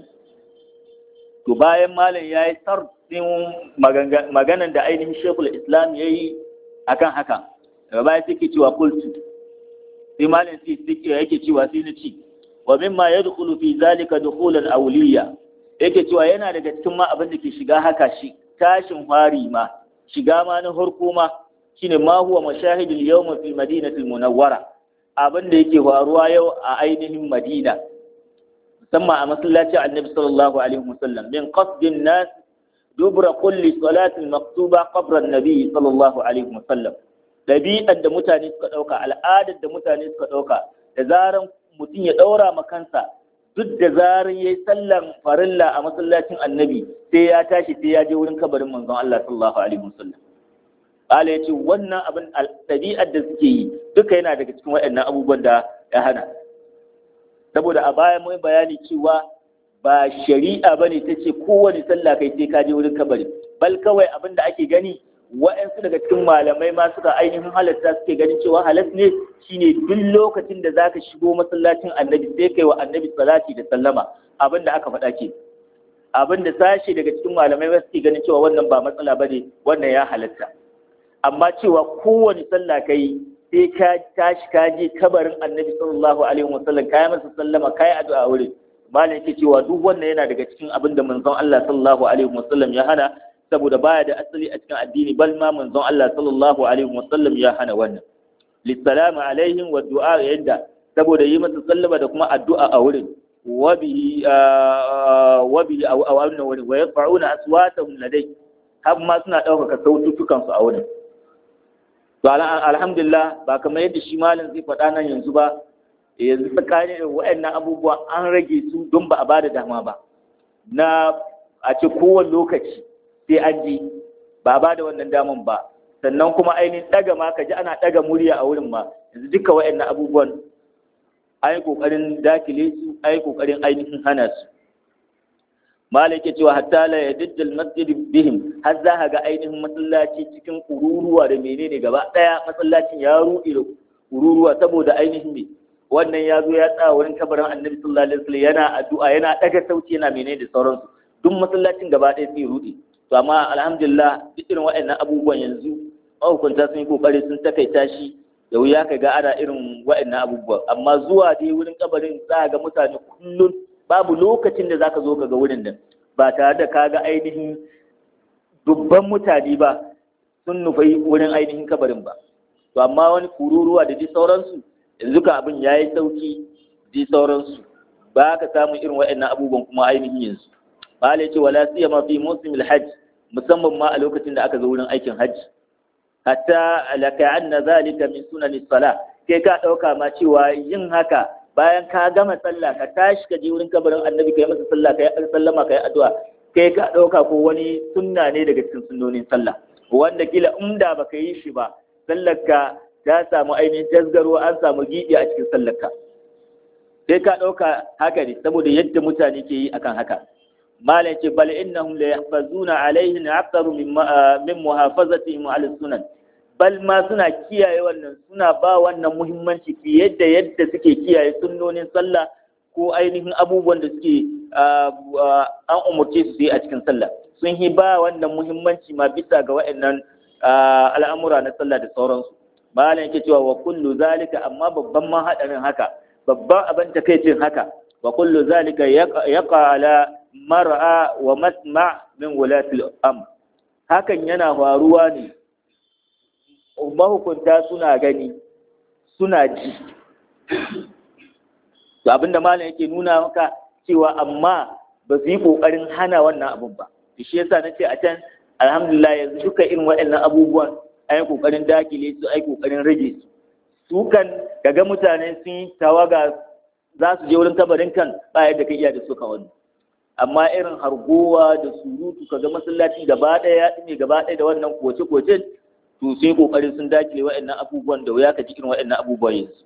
to bayan malam yayi sarfin maganan da ainihin Sheikhul Islam yayi akan haka daga baya sai ke cewa kultu sai malam sai yake cewa sai na ci wa mimma yadkhulu fi zalika dukhulan awliya yake cewa yana daga cikin ma abin da ke shiga haka shi tashin fari ma shiga ma na harko ma shine ma huwa mashahidul yawm fi madinatil munawwara abin da yake faruwa yau a ainihin madina musamman a masallacin annabi sallallahu alaihi wasallam min qasdin nas dubra kulli salatin maktuba qabra an-nabi sallallahu alaihi wasallam ɗabi'ar da mutane suka ɗauka al'adar da mutane suka ɗauka da zaran mutum ya ɗaura ma kansa duk da zaran ya yi sallan farilla a masallacin annabi sai ya tashi sai ya je wurin kabarin manzon Allah sallallahu alaihi wasallam Allah ya ce wannan abin ɗabi'ar da suke yi duka yana daga cikin waɗannan abubuwan da ya hana saboda a baya mun bayani cewa ba shari'a bane ta ce kowane sallah kai sai ka je wurin kabari bal kawai abin da ake gani wa'yansu daga cikin malamai ma suka ainihin halatta suke ganin cewa halas ne shine duk lokacin da zaka shigo masallacin annabi sai kai wa annabi salati da sallama abin da aka faɗa ke abin da sashe daga cikin malamai ba suke ganin cewa wannan ba matsala bane wannan ya halatta amma cewa kowane sallah kai sai ka tashi ka je kabarin annabi sallallahu alaihi wasallam kai masa sallama kai addu'a wurin malam yake cewa duk wannan yana daga cikin abin da manzon Allah sallallahu alaihi wasallam ya hana saboda baya da asali a cikin addini bal ma manzon Allah sallallahu alaihi wasallam ya hana wannan lissalamu alaihim wa du'a yadda saboda yi masa sallama da kuma addu'a a wurin wa bihi wa bihi a wannan wurin wa yarfa'una aswatahum ladai har ma suna ɗaukaka sautukan su a wurin to alhamdulillah ba kamar yadda shi malam zai faɗa nan yanzu ba yanzu tsakanin waɗannan abubuwa an rage su don ba a bada dama ba na a ce kowane lokaci sai an ji ba ba da wannan daman ba sannan kuma ainihin ɗaga ma ka ji ana ɗaga murya a wurin ma yanzu duka wa'annan abubuwan an yi ƙoƙarin dakile su an yi ƙoƙarin ainihin hana su malai ke cewa hatta la yadiddal masjid bihim har za ka ga ainihin masallaci cikin kururuwa da menene gaba ɗaya masallacin ya ruɗe da kururuwa saboda ainihin ne wannan ya zo ya tsaya wurin kabarin annabi sallallahu alaihi wasallam yana addu'a yana ɗaga sauti yana menene da sauransu duk masallacin gaba ɗaya sai ruɗe to amma alhamdulillah duk irin waɗannan abubuwan yanzu mahukunta sun yi kokari sun takaita shi da wuya ka ga ana irin waɗannan abubuwan amma zuwa dai wurin kabarin za ga mutane kullum babu lokacin da zaka zo ka ga wurin nan ba tare da ka ga ainihin dubban mutane ba sun nufi wurin ainihin kabarin ba to amma wani kururuwa da dai sauransu yanzu ka abin ya yi sauki da sauransu ba ka samu irin waɗannan abubuwan kuma ainihin yanzu malai ce wala siyama fi musimil hajj musamman ma a lokacin da aka zo wurin aikin hajji hatta laka anna zalika min sunani sala kai ka dauka ma cewa yin haka bayan ka gama sallah ka tashi ka je wurin kabarin annabi kai masa sallah kai sallama kai addu'a kai ka dauka ko wani sunna ne daga cikin sunnonin sallah wanda kila inda baka yi shi ba sallarka ta samu ainihin tasgaro an samu gibi a cikin sallarka sai ka dauka haka ne saboda yadda mutane ke yi akan haka malam ce bal innahum la yahfazuna alaihi aktaru min min muhafazatihim ala sunan bal ma suna kiyaye wannan suna ba wannan muhimmanci fiye da yadda suke kiyaye sunnonin sallah ko ainihin abubuwan da suke an umurce su yi a cikin sallah sun yi ba wannan muhimmanci ma bisa ga waɗannan al'amura na sallah da sauransu malam yake cewa wa kullu zalika amma babban ma hadarin haka babban abin takaicin haka wa kullu zalika yaqa ala mar'a wa masma min wulatil am hakan yana faruwa ne mahukunta suna gani suna ji to abinda malam yake nuna maka cewa amma ba su yi kokarin hana wannan abun ba to shi yasa nace a can alhamdulillah yanzu duka irin waɗannan abubuwan an yi kokarin dakile su ai kokarin rage su su kan daga mutane sun yi tawaga za su je wurin kabarin kan ba yadda ka iya da suka wani amma irin hargowa da surutu kaga masallaci gaba ɗaya ya ɗime gaba ɗaya da wannan koce-koce to sai kokarin sun dakile waɗannan abubuwan da wuya ka ji irin waɗannan abubuwan yanzu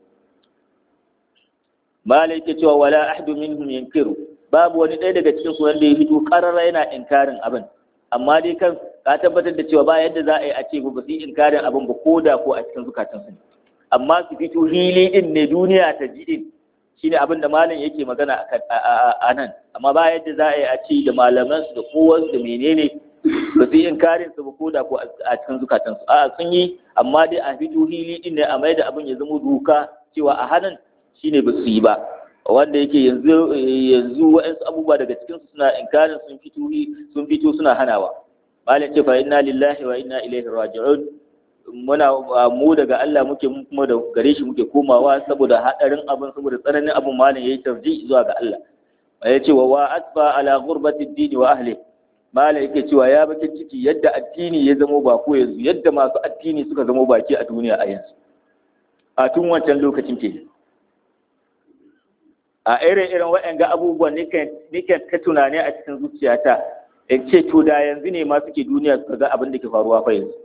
malai ke cewa wala ahdu minhum yankiru babu wani ɗaya daga cikin su wanda ya fito karara yana inkarin abin amma dai kan ka tabbatar da cewa ba yadda za a yi a ce ba su yi inkarin abin ba ko da ko a cikin zukatansu ne amma su fito hili din ne duniya ta ji din shine abin da malam yake magana a nan amma ba yadda za a yi a ce da malaman su da kowansu da menene ba su yi inkarin su ba ko da ko a cikin zukatansu a sun yi amma dai a fito hili din ne a mai da abin ya zama doka cewa a hannun shine ba su yi ba wanda yake yanzu yanzu wa'ansu abubuwa daga cikin su suna inkarin sun fito sun fito suna hanawa malam ce fa inna lillahi wa inna ilaihi raji'un muna mu daga Allah muke kuma da gare shi muke komawa saboda hadarin abin saboda tsananin abin malam yayi tarji zuwa ga Allah ya ce wa wa asfa ala ghurbati ad wa ahli malam yake cewa ya bakin ciki yadda addini ya zama bako yanzu yadda masu addini suka zama baki a duniya a yanzu a tun wancan lokacin ke a irin irin waɗanga abubuwan nikan ta tunani a cikin zuciyata in ce to da yanzu ne ma suke duniya su ga abin da ke faruwa fa yanzu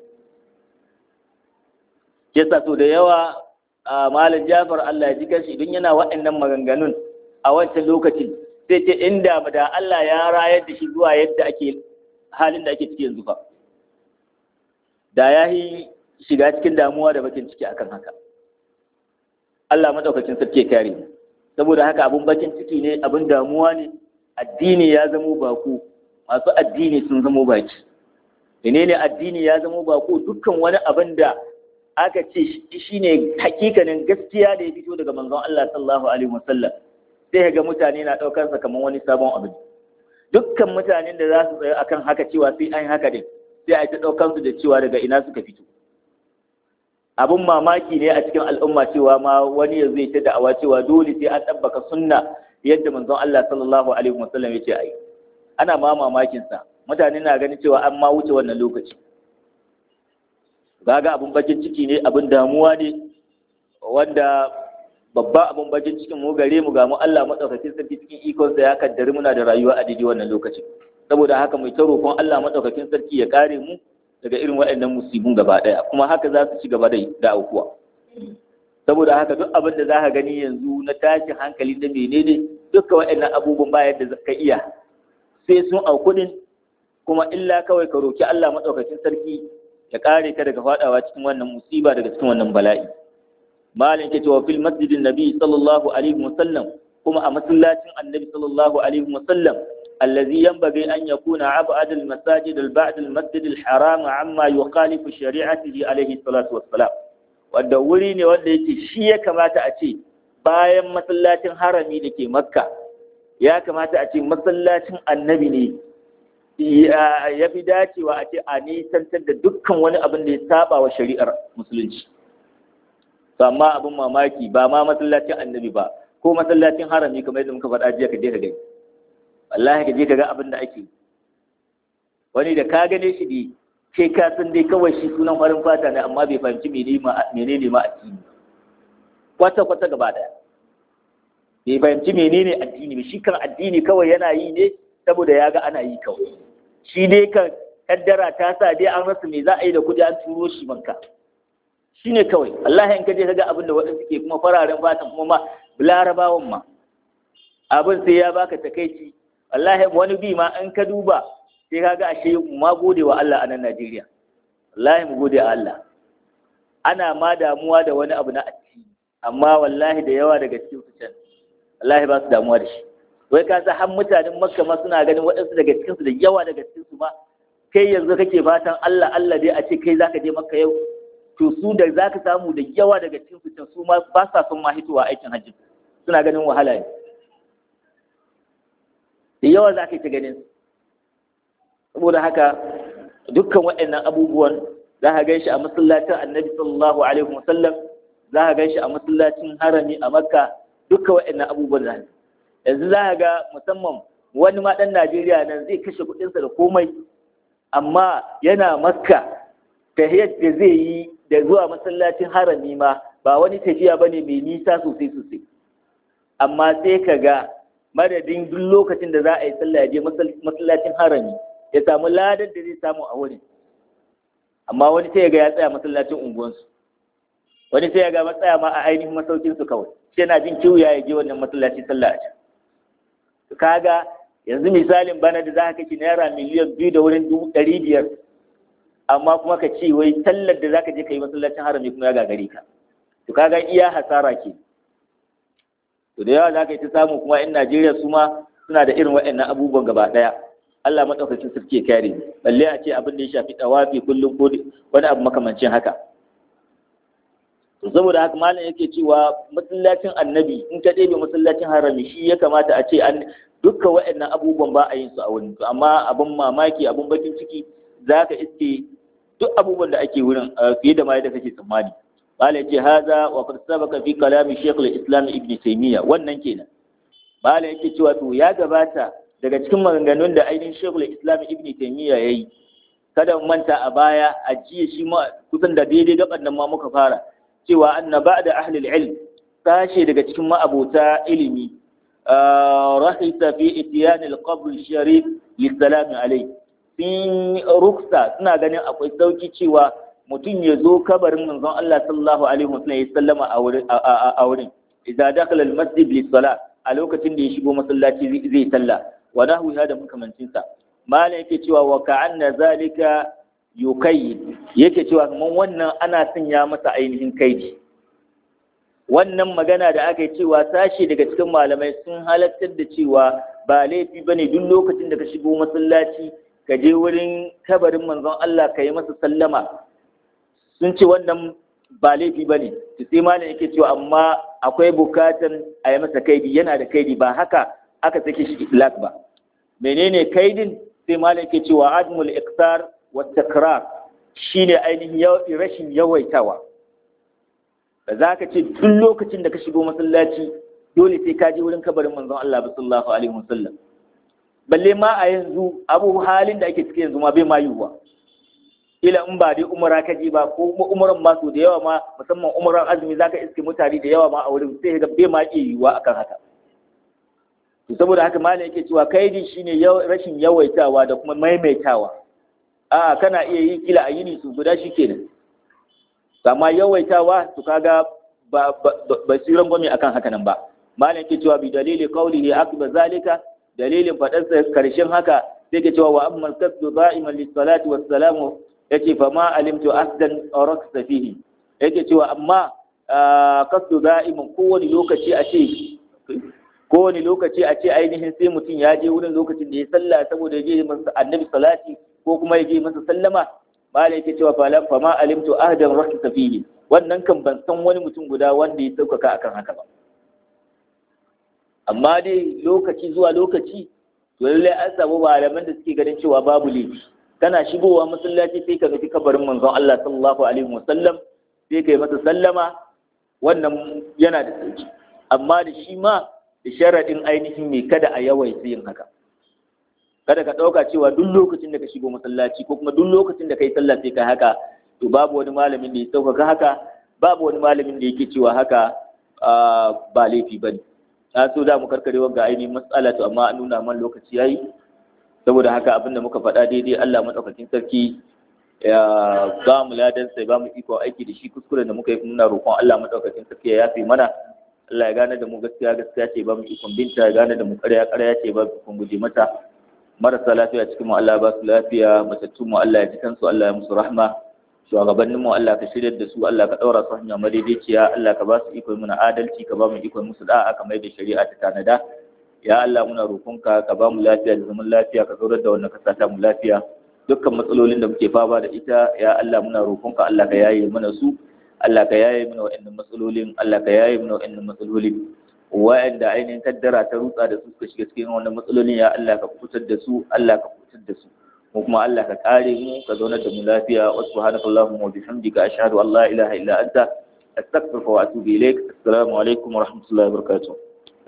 yasa so da yawa a malam jafar Allah ya ji kashi idan yana waɗannan maganganun a wancan lokacin sai ce inda da Allah ya rayar da shi zuwa yadda ake halin da ake ciki yanzu fa da ya yi shiga cikin damuwa da bakin ciki akan haka Allah madaukakin sarki ya kare mu saboda haka abun bakin ciki ne abun damuwa ne addini ya zamo bako masu addini sun zamo baki menene addini ya zamo bako dukkan wani abin da aka ce shi ne hakikanin gaskiya da ya fito daga manzon Allah sallallahu alaihi wasallam sai ga mutane na daukar sa kamar wani sabon abu dukkan mutanen da za su tsaya akan haka cewa sai an haka din sai a ta daukar su da cewa daga ina suka fito abun mamaki ne a cikin al'umma cewa ma wani ya zai ta da'awa cewa dole sai an tabbaka sunna yadda manzon Allah sallallahu alaihi wasallam ya ce ai ana ma mamakin sa mutane na ganin cewa an ma wuce wannan lokaci gaga abun bakin ciki ne abun damuwa ne wanda babba abun bakin cikin mu gare mu ga mu Allah madaukakin sarki cikin ikon sa ya kaddari muna da rayuwa a daidai wannan lokacin saboda haka mai ta roƙon Allah madaukakin sarki ya kare mu daga irin waɗannan musibun gaba ɗaya kuma haka za su ci gaba da aukuwa saboda haka duk abin da za ka gani yanzu na tashin hankali da menene duka waɗannan abubuwan ba yadda ka iya sai sun auku din kuma illa kawai ka roki Allah madaukakin sarki ya kare ka daga fadawa cikin wannan musiba daga cikin wannan bala'i malin ke cewa fil masjidin nabi sallallahu alaihi wasallam kuma a masallacin annabi sallallahu alaihi wasallam الذي ينبغي أن يكون أبعد المساجد البعد المسجد الحرام عما يخالف شريعته عليه الصلاة والسلام wanda wuri ne wanda yake shi ya kamata a ce bayan masallacin harami da ke makka ya kamata a ce masallacin annabi ne ya fi dacewa a ce a nisantar da dukkan wani abin da ya saba wa shari'ar musulunci to amma abin mamaki ba ma masallacin annabi ba ko masallacin harami kamar yadda muka faɗa jiya ka je ka gani wallahi ka je ka ga abin da ake wani da ka gane shi ne kai ka san dai kawai shi sunan farin fata ne amma bai fahimci menene ma addini kwata kwata gaba daya bai fahimci menene addini ba shi kan addini kawai yana yi ne saboda ya ga ana yi kawai shi dai kan kaddara ta sa dai an rasa me za a yi da kudi an turo shi banka shi ne kawai Allah in ka je ka ga abin da waɗansu ke kuma fararen fatan kuma ma larabawan ma abin sai ya baka takaici wallahi wani bi ma in ka duba sai ka ga ashe ma gode wa Allah a nan Najeriya wallahi mu gode wa Allah ana ma damuwa da wani abu na addini amma wallahi da yawa daga cikin su can wallahi ba su damuwa da shi wai ka sa har mutanen Makka ma suna ganin waɗansu daga cikin su da yawa daga cikin su ma kai yanzu kake fatan Allah Allah dai a ce kai zaka je Makka yau to su da zaka samu da yawa daga cikin su can su ma ba sa son ma hitowa aikin hajji suna ganin wahala ne da yawa za ka yi ta ganin saboda haka dukkan waɗannan abubuwan za ka gan shi a masallacin annabi sallallahu alaihi wasallam za ka gan shi a masallacin harami a makka dukkan waɗannan abubuwan za yanzu za ka ga musamman wani ma ɗan najeriya nan zai kashe kuɗinsa da komai amma yana makka ta yadda zai yi da zuwa masallacin harami ma ba wani tafiya ba ne mai nisa sosai sosai amma sai ka ga madadin duk lokacin da za a yi sallah ya je masallacin harami ya samu ladar da zai samu a wurin amma wani sai ga ya tsaya masallacin unguwansu wani sai ya ga matsaya ma a ainihin masaukinsu kawai shi yana jin kiwuya ya je wannan masallacin sallah a can kaga yanzu misalin bana da za ka kashe naira miliyan biyu da wurin dubu ɗari biyar amma kuma ka ce wai tallar da za ka je ka yi masallacin harami kuma ya gagare ka to kaga iya hasara ke to da yawa za ka yi ta samu kuma 'yan najeriya su ma suna da irin waɗannan abubuwan gaba ɗaya allah maɗaukacin sarki ya kare balle a ce abin da ya shafi ɗawafi kullum ko wani abu makamancin haka to saboda haka malam yake cewa masallacin annabi in ka ɗebe masallacin harami shi ya kamata a ce an dukka waɗannan abubuwan ba a yin su a wurin to amma abin mamaki abin bakin ciki za ka iske duk abubuwan da ake wurin fiye da ma yadda kake tsammani malam ce haza wa qad sabaka fi kalami shaykh al-islam ibn taymiya wannan kenan malam yake cewa to ya gabata daga cikin maganganun da ainihin shaykh al-islam ibn taymiya yayi kada mu manta a baya a jiya shi ma kusan da daidai gaban nan ma muka fara cewa anna ba'da ahli al-ilm sashe daga cikin ma'abota ilimi rahisa fi itiyan al-qabr sharif lissalam alayhi sun ruksa suna ganin akwai sauki cewa mutum ya zo kabarin manzon Allah sallallahu alaihi wasallam ya sallama a wurin a wurin idza dakhala al-masjid lis-salat a lokacin da ya shigo masallaci zai salla wa nahwi hada makamancin sa malam yake cewa wa ka'anna zalika yukayyid yake cewa kaman wannan ana sanya masa ainihin kaidi wannan magana da aka yi cewa sashi daga cikin malamai sun halattar da cewa ba laifi bane duk lokacin da ka shigo masallaci ka je wurin kabarin manzon Allah ka yi masa sallama sun ce wannan ba laifi ba ne sai malam yake cewa amma akwai bukatan a yi masa kaidi yana da kaidi ba haka aka sake shi itlaq ba menene kaidin sai malam yake cewa admul iqtar wa takrar shine ainihin rashin yawaitawa ba za ka ce duk lokacin da ka shigo masallaci dole sai ka je wurin kabarin manzon Allah sallallahu alaihi wasallam balle ma a yanzu abu halin da ake ciki yanzu ma bai ma yiwuwa ila in ba dai umara ka je ba ko kuma umaran ma so da yawa ma musamman umaran azumi zaka iske mutane da yawa ma a wurin sai ga bai ma iya yiwuwa akan haka to saboda haka malam yake cewa kaidi shine rashin yawaitawa da kuma maimaitawa a kana iya yi kila a yini su guda shikenan amma yawaitawa to kaga ba ba siran gwami akan haka nan ba malam yake cewa bi dalili qawlihi akba zalika dalilin faɗarsa karshen haka sai ke cewa wa amma kasdu da'iman lis-salati was-salamu yace fa ma alimtu asdan raksa fihi yake cewa amma kasdu da'iman kowane lokaci a ce kowane lokaci a ce ainihin sai mutum ya je wurin lokacin da ya salla saboda ya je masa annabi salati ko kuma ya je masa sallama mala yake cewa fa ma alimtu ahdan raksa fihi wannan kan ban san wani mutum guda wanda ya saukaka akan haka ba amma dai lokaci zuwa lokaci to lallai an samu malaman da suke ganin cewa babu laifi kana shigowa masallaci sai ka nufi kabarin manzon Allah sallallahu alaihi wasallam sai kai masa sallama wannan yana da sauki amma da shi ma da sharaɗin ainihin mai kada a yawaita yin haka kada ka ɗauka cewa duk lokacin da ka shigo masallaci ko kuma duk lokacin da ka yi sallah sai ka haka to babu wani malamin da ya sauƙaƙa haka babu wani malamin da yake cewa haka ba laifi ba ne na so da mu karkare ga ainihin matsala to amma an nuna man lokaci yayi saboda haka abin da muka faɗa daidai Allah madaukakin sarki ya ba mu ladan sai ba mu iko aiki da shi kuskuren da muka yi muna roƙon Allah madaukakin sarki ya yafe mana Allah ya gane da mu gaskiya gaskiya ce ba mu ikon binta ya gane da mu ƙarya ƙarya ce ba mu ikon guje mata marasa lafiya cikin mu Allah ba su lafiya matattun mu Allah ya ji kansu Allah ya musu rahma shugabannin mu Allah ka shirya da su Allah ka daura su hanya madaidaiciya Allah ka ba su iko muna adalci ka ba mu iko musu da'a kamar da shari'a ta tanada ya Allah muna roƙonka ka ba mu lafiya da zaman lafiya ka zaurar da wannan kasa ta mu lafiya dukkan matsalolin da muke fama da ita ya Allah muna roƙonka Allah ka yaye mana su Allah ka yaye mana wa'annan matsalolin Allah ka yaye mana wa'annan matsalolin wa'anda ainihin kaddara ta rutsa da su suka shiga cikin wannan matsalolin ya Allah ka fitar da su Allah ka fitar da su mu kuma Allah ka kare mu ka zaunar da mu lafiya wa subhanaka allahumma wa bihamdika ashhadu an la ilaha illa anta astaghfiruka wa atubu ilaik assalamu alaikum wa rahmatullahi wa barakatuh